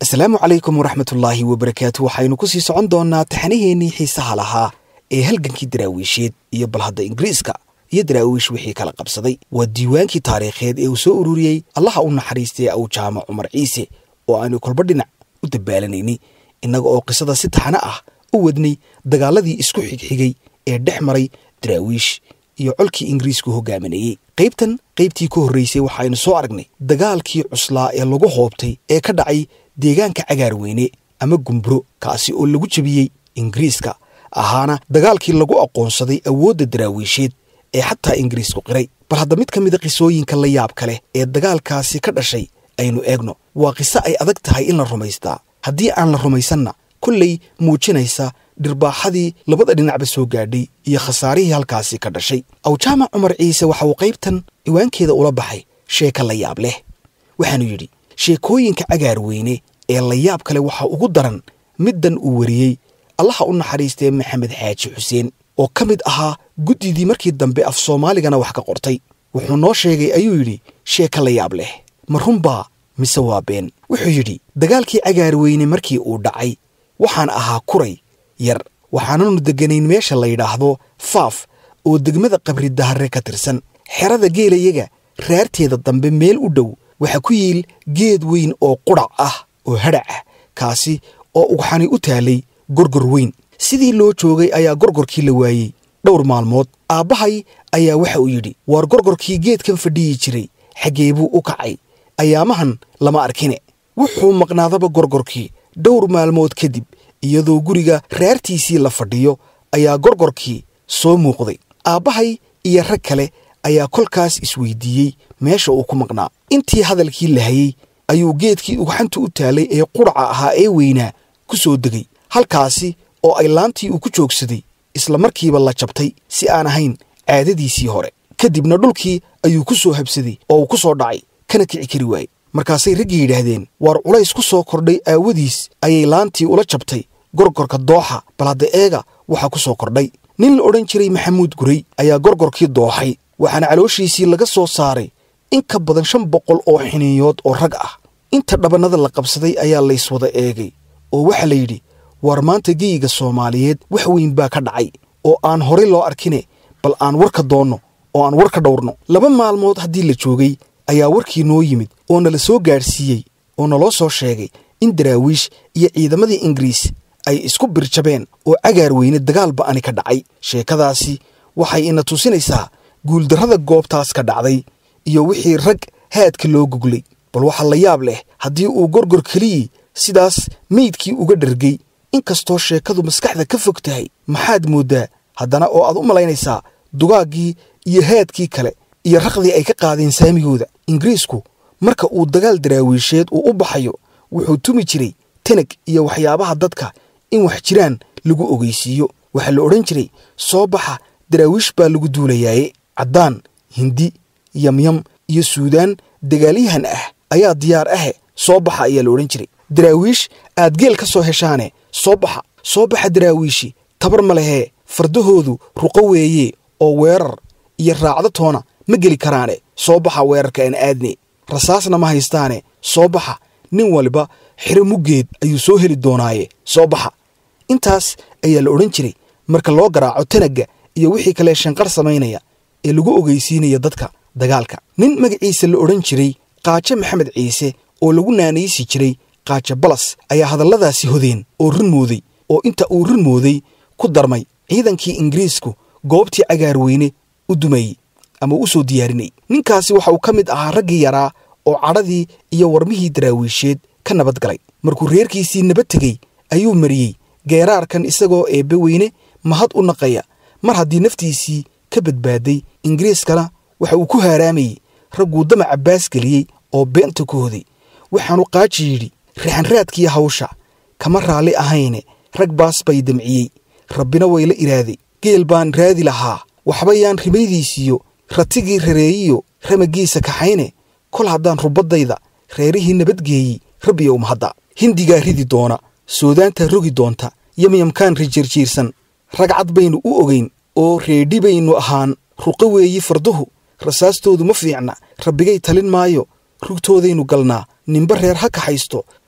asalaamu calaykum waraxmatullaahi wabarakaatu waxaynu ku sii socon doonnaa taxanaheennii xiisaha lahaa ee halgankii daraawiisheed iyo balhadda ingiriiska iyo daraawiish wixii kala qabsaday waa diiwaankii taariikheed ee uu soo ururiyey allaha u naxariistay awjaama cumar ciise oo aanu kolba dhinac u dabaalanaynay innaga oo qisada si taxano ah u wadnay dagaaladii isku xigxigay ee dhex maray daraawiish iyo colkii ingiriisku hogaaminayey qaybtan qaybtii ka horraysay waxaynu soo aragnay dagaalkii cuslaa ee lagu hoobtay ee ka dhacay deegaanka cagaarweyne ama gumburo kaasi oo lagu jebiyey ingiriiska ahaana dagaalkii lagu aqoonsaday awoodda daraawiisheed ee xataa ingiriisku qiray bal hadda mid ka mida qisooyinka la yaabka leh ee dagaalkaasi ka dhashay aynu eegno waa qiso ay adag tahay in la rumaystaa haddii aan la rumaysanna kolley muujinaysa dhirbaaxadii labada dhinacba soo gaadhay iyo khasaarihii halkaasi ka dhashay awjaamac cumar ciise waxa uu qaybtan ciwaankeeda ula baxay sheeka la yaab leh waxaanu yidhi sheekooyinka cagaarweyne ee la yaab kale waxaa ugu daran middan uu wariyey allaha u naxariistee maxamed xaaji xuseen oo ka mid ahaa guddidii markii dambe af soomaaligana wax ka qortay wuxuu noo sheegay ayuu yidhi sheeka la yaab leh ma runbaa mise waa been wuxuu yidhi dagaalkii cagaarweyne markii uu dhacay waxaan ahaa kuray yar waxaananu degganayn meesha la yidhaahdo faaf oo degmada qabri dahare ka tirsan xerada geelayaga raarteeda dambe meel u dhow waxaa ku yiil geed weyn oo qudhac ah oo hadhac ah kaasi oo ugxani u taalay gorgor weyn sidii loo joogay ayaa gorgorkii la waayey dhowr maalmood aabbahay ayaa waxa uu yidhi waar gorgorkii geedkan fadhiyi jiray xaggee buu u kacay ayaamahan lama arkine wuxuu maqnaadaba gorgorkii dhowr maalmood kadib iyadoo guriga raartiisii la fadhiyo ayaa gorgorkii soo muuqday aabbahay iyo rag kale ayaa kolkaas isweydiiyey meesha uu ku maqnaa intii hadalkii la hayey ayuu geedkii ugxanta u taalay ee qudhaca ahaa ee weynaa ku soo degay halkaasi oo ay laantii uu ku joogsaday isla markiiba la jabtay si aan ahayn caadadiisii hore kadibna dhulkii ayuu ku soo habsaday oo uu ku soo dhacay kana kici kari waayey markaasay raggii yidhaahdeen waar culays ku soo kordhay aawadiis ayay laantii ula jabtay gorgorka dooxa bal hadda eega waxaa ku soo kordhay nin la odhan jiray maxamuud guray ayaa gorgorkii dooxay waxaana calooshiisii laga soo saaray in ka badan shan boqol oo xiniinyood oo rag ah inta dhabannada la qabsaday ayaa layswada eegay oo waxaa la yidhi waar maanta geyiga soomaaliyeed wax weyn baa ka dhacay oo aan horay loo arkine bal aan warka doonno oo aan war ka dhowrno laba maalmood haddii la joogay ayaa warkii noo yimid oo nala soo gaadhsiiyey oo naloo soo sheegay in daraawiish iyo ciidamadii ingiriis ay isku birjabeen oo cagaar weyne dagaal ba'ani ka dhacay sheekadaasi waxay ina tusinaysaa guuldarrada goobtaas ka dhacday iyo wixii rag haadka loo guglay bal waxaa la yaab leh haddii uu gorgor keliyii sidaas meydkii uga dhargay inkastoo sheekadu maskaxda ka fog tahay maxaad mooddaa haddana oo aad u malaynaysaa dugaaggii iyo haadkii kale iyo raqdii ay ka qaadeen saamigooda ingiriisku marka uu dagaal daraawiisheed uu u baxayo wuxuu tumi jiray tanag iyo waxyaabaha dadka in wax jiraan lagu ogeysiiyo waxaa la odhan jiray soo baxa daraawiish baa lagu duulayaaye caddaan hindi yamyam iyo suudaan dagaalyahan ah ayaa diyaar ahe soo baxa ayaa la odhan jiray daraawiish aad geel ka soo heshaane soo baxa soo baxa daraawiishi tabar ma lehee fardahoodu ruqo weeye oo weerar iyo raacdo toona ma geli karaane soo baxa weerarka aan aadne rasaasna ma haystaane soo baxa nin waliba xiro muggeed ayuu soo heli doonaaye soo baxa intaas ayaa la odhan jiray marka loo garaaco tanagga iyo wixii kale shanqar samaynaya ee lagu ogeysiinaya dadka dagaalka nin magaciisa la odhan jiray qaajo maxamed ciise oo lagu naanaysi jiray qaajo balas ayaa hadalladaasi hodeen oo run mooday oo inta uu run mooday ku darmay ciidankii ingiriisku goobtii cagaarweyne u dumayey ama u soo diyaarinayy ninkaasi waxa uu ka mid ahaa raggii yaraa oo cadhadii iyo warmihii daraawiisheed ka nabad galay markuu reerkiisii nabad tegey ayuu mariyey geeraarkan isagoo eebbe weyne mahad u naqaya mar haddii naftiisii ka badbaaday ingiriiskana waxa uu ku haaraamayey ragguu damaca baas geliyey oo beenta ku hoday waxaanu qaaji yidhi raxanraadkii hawsha kama raalli ahayne rag baas bay damciyey rabbina wayla iraaday geel baan raadi lahaa waxba yaan rimaydiisiyo ratigii rareeyiyo ramagiisa kaxayne kol haddaan rubaddayda reerihii nabadgeeyey rabbiyow mahadda hindigaa ridi doona soodaantaa rogi doonta yamyamkaan rijirjiirsan ragcad baynu u ogayn oo reedhi baynu ahaan ruqo weeyi farduhu rasaastoodu ma fiicna rabbigay talin maayo rugtoodaynu galnaa ninba reer ha kaxaysto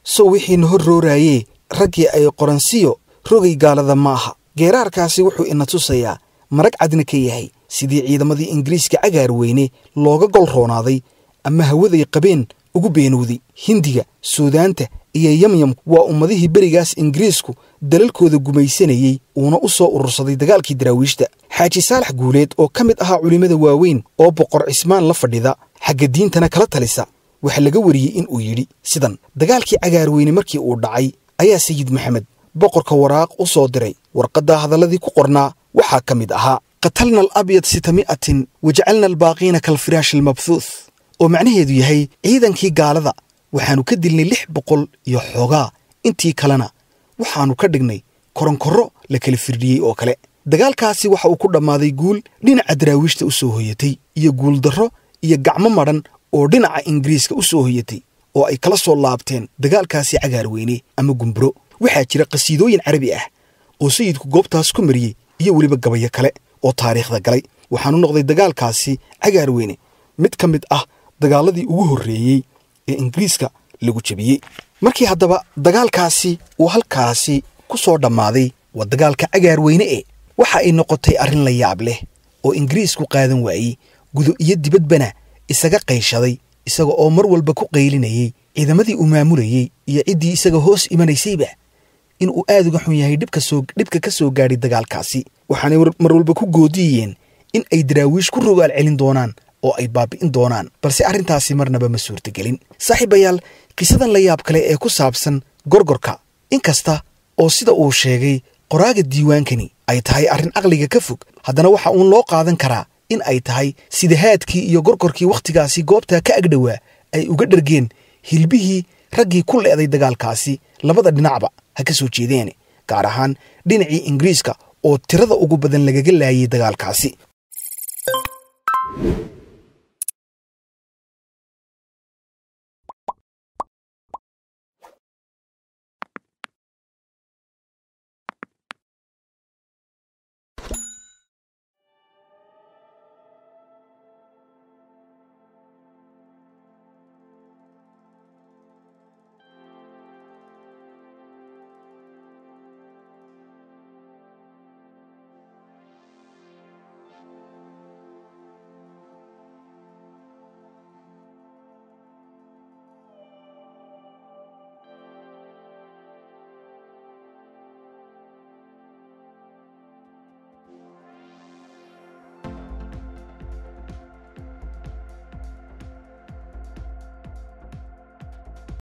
sow wixiina hor rooraayee raggii ay qoransiyo rogay gaalada ma aha geeraarkaasi wuxuu ina tusayaa marag cadna ka yahay sidii ciidamadii ingiriiska cagaar weyne looga gol roonaaday ama hawaday qabeen ugu beenowday hindiga suudaanta iyo yamyam waa ummadihii berigaas ingiriisku dalalkooda gumaysanayey uuna u soo urursaday dagaalkii daraawiishta xaaji saalax guuleed oo ka mid ahaa culimmada waaweyn oo boqor cismaan la fadhida xagga diintana kala talisa waxaa laga wariyey in uu yidhi sidan dagaalkii cagaarweyne markii uu dhacay ayaa sayid maxamed boqorka waraaq u soo diray warqaddaa hadalladii ku qornaa waxaa ka mid ahaa qatalna al abyad sitami'atin wajacalna albaaqiina kalfiraash almabhuuth oo macnaheedu yahay ciidankii gaalada waxaannu ka dilnay lix boqol iyo xoogaa intii kalena waxaannu ka dhignay koronkorro la kala firdhiyey oo kale dagaalkaasi waxa uu ku dhammaaday guul dhinaca daraawiishta u soo hoyatay iyo guuldarro iyo gacmo madhan oo dhinaca ingiriiska u soo hoyatay oo ay kala soo laabteen dagaalkaasi cagaarweyne ama gumburo waxaa jira qhasiidooyin carabi ah oo sayidku goobtaas ku mariyey iyo weliba gabayo kale oo taariikhda galay waxaanu noqday dagaalkaasi cagaarweyne mid ka mid ah dagaaladii ugu horreeyey ee ingiriiska lagu jebiyey markii haddaba dagaalkaasi uu halkaasi ku soo dhammaaday waa dagaalka cagaarweyne e waxa ay noqotay arrin la yaab leh oo ingiriisku qaadan waayey gudo iyo dibadbana isaga qayshaday isaga oo mar walba ku qaylinayey ciidamadii uu maamulayey iyo ciddii isaga hoos imanaysayba in uu aad uga xun yahay dhibka ka soo gaadhay dagaalkaasi waxaanay mar walba ku goodiyeen in ay daraawiish ku rogaal celin doonaan oo ay baabi'in doonaan balse arrintaasi marnaba ma suurtagelin saaxiibayaal qisadan la yaab kale ee ku saabsan gorgorka inkasta oo sida uu sheegay qoraaga diiwaankani ay tahay arrin caqliga ka fog haddana waxa uun loo qaadan karaa in ay tahay sidahaadkii iyo gorgorkii wakhtigaasi goobtaa ka agdhowaa ay uga dhargeen hilbihii raggii ku leeday dagaalkaasi labada dhinacba ha ka soo jeedeene gaar ahaan dhinacii ingiriiska oo tirada ugu badan lagaga laayay dagaalkaasi